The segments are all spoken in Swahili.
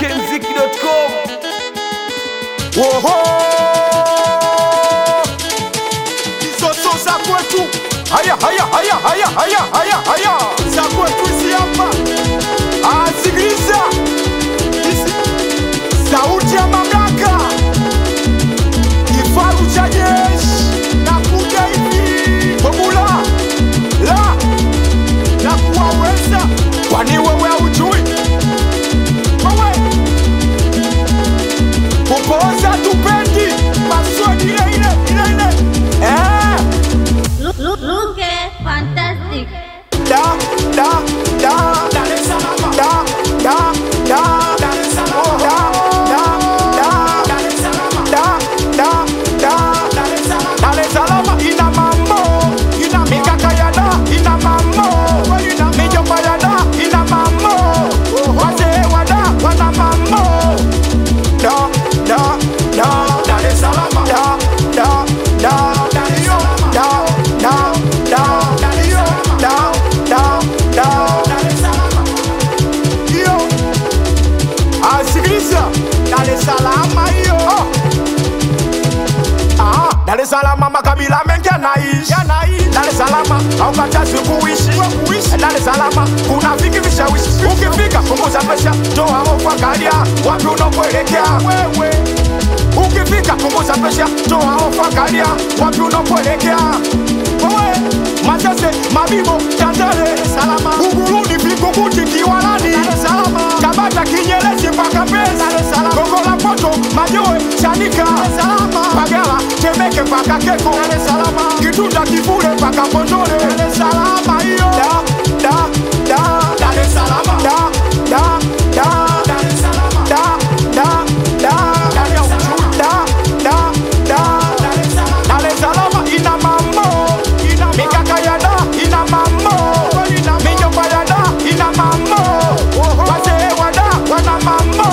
ikmziki.com Oho! Hizo so za kwetu. Haya haya haya haya haya haya haya. Za kwetu hizi hapa. Ah, sikiliza. Hizi sauti ya mamlaka. Kifaru cha jeshi na kuja hivi. Formula la la kuwaweza. Kwani wewe haujui? Wewe kupoza tupendi maswali ile ile ile ile eh Look, look, look at fantastic. da da da Dar es Salaam da da da Dar es Salaam da da da Dar es Salaam da da da Dar es Salaam Dar es Salaam ina mambo ina mikaka ya da ina mambo ina mijomba ya da ina mambo wazee wa da wana mambo da da da Dar es Salaam da da da Dar es Salaam da da da Dar es Salaam da da da Dar es Salaam hiyo asikiliza Dar es Salaam hiyo Ah, Dar es Salaam makabila mengi yanaishi Dar es Salaam haukatazi kuishi Dar es Salaam kuna vingi vishawishi ukifika punguza presha toa hofu angalia wapi unapoelekea wewe ukifika punguza presha toa hofu angalia wapi unapoelekea wewe Masese, Mabibo, Tandale, Salama, Buguruni, Vingunguti, Kiwalani, Salama, Tabata, Kinyerezi mpaka Mbezi, Gongo la Mboto, Majoe, Chanika, Salama, Pagala, Temeke mpaka Keko, Salama, Kitunda, Kivule mpaka Mbondole, Salama hiyo. Da, da, da, Dar es Salaam. Da, da, da, Dar es Salaam. Da, da, da, Dar es Salaam. Da, da, da, Dar es Salaam. Dar es Salaam ina mambo, ina mikaka ya da ina mambo, ina mijomba ya da ina mambo, wazee wa da wana mambo,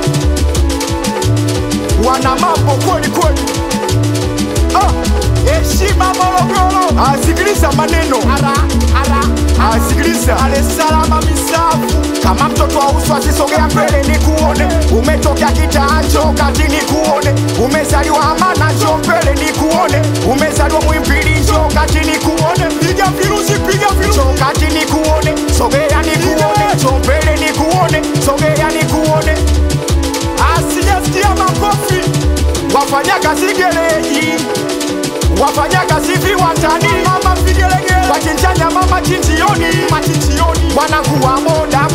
wana mambo kweli kweli. Ah, heshima Morogoro, asikiliza maneno ara ara, asikiliza Dar es Salaam misafu kama mtoto wa uswa sisogea mbele ni kuone umetokea kitanjo kati ni kuone umezaliwa amana njo mbele ni kuone umezaliwa mwimpili njo kati ni kuone piga virusi piga virusi njo kati ni kuone sogea ni kuone njo mbele ni kuone sogea ni kuone asijasikia makofi wafanya kazi gereji wafanya kazi viwandani mama vigelegele wachinjanya mama chinjioni machinjioni wanakuwa moda